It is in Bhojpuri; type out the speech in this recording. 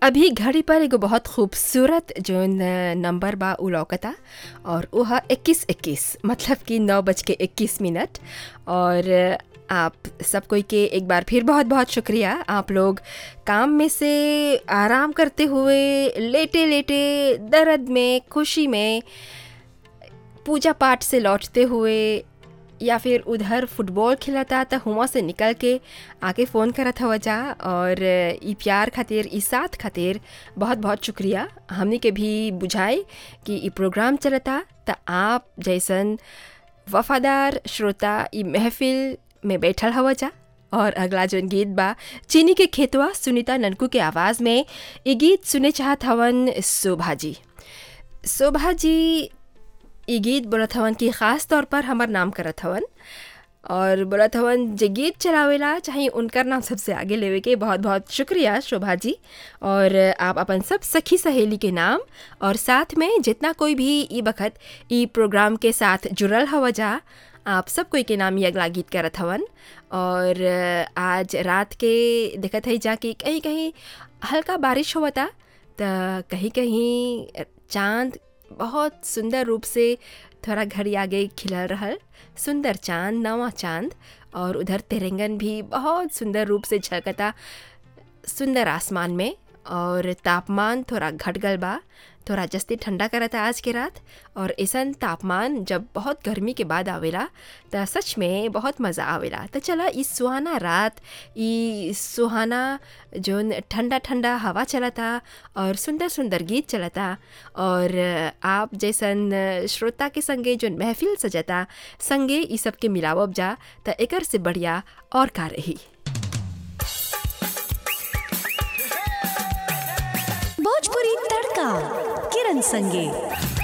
अभी घड़ी पर एगो बहुत खूबसूरत जोन नंबर बा उ लौकता और उ ह इक्कीस इक्कीस मतलब कि नौ बज के इक्कीस मिनट और आप सब कोई के एक बार फिर बहुत बहुत शुक्रिया आप लोग काम में से आराम करते हुए लेटे लेटे दर्द में खुशी में पूजा पाठ से लौटते हुए या फिर उधर फुटबॉल खिलता त हुआ से निकल के आके फ़ोन करत हव जा और ई प्यार खातिर ई साथ खातिर बहुत बहुत शुक्रिया हमनी के भी बुझाए कि ई प्रोग्राम चलता त आप जैसन वफादार श्रोता ई महफिल में बैठल हव जा और अगला जोन गीत बा चीनी के खेतवा सुनीता ननकू के आवाज़ में ये गीत सुने चाहत हवन शोभा जी शोभा जी ई गीत बोलत हवन कि ख़ास तौर पर हमार नाम करत हवन और बोलत हवन जे गीत चलावेला चाहे उनकर नाम सबसे आगे लेवे के बहुत बहुत शुक्रिया शोभा जी और आप अपन सब सखी सहेली के नाम और साथ में जितना कोई भी ई बखत ई प्रोग्राम के साथ जुड़ल हव जा आप सब कोई के नाम ये अगला गीत करत हवन और आज रात के देखत है जा कि कहीं कहीं हल्का बारिश होता त कहीं कहीं चांद बहुत सुंदर रूप से थोड़ा घड़ी आगे खिलल रहल सुंदर चांद नवा चांद और उधर तिरंगन भी बहुत सुंदर रूप से झलकता सुंदर आसमान में और तापमान थोड़ा घट गल बा थोड़ा जस्ती ठंडा करता आज के रात और ऐसन तापमान जब बहुत गर्मी के बाद आवेला त सच में बहुत मज़ा आवेला तो चला इस सुहाना रात ई सुहाना जोन ठंडा ठंडा हवा चलता और सुंदर सुंदर गीत चलता और आप जैसन श्रोता के संगे जोन महफिल सजता संगे ई सब के मिलावब जा त एकर से बढ़िया और का रही भोजपुरी तड़का किरण संगे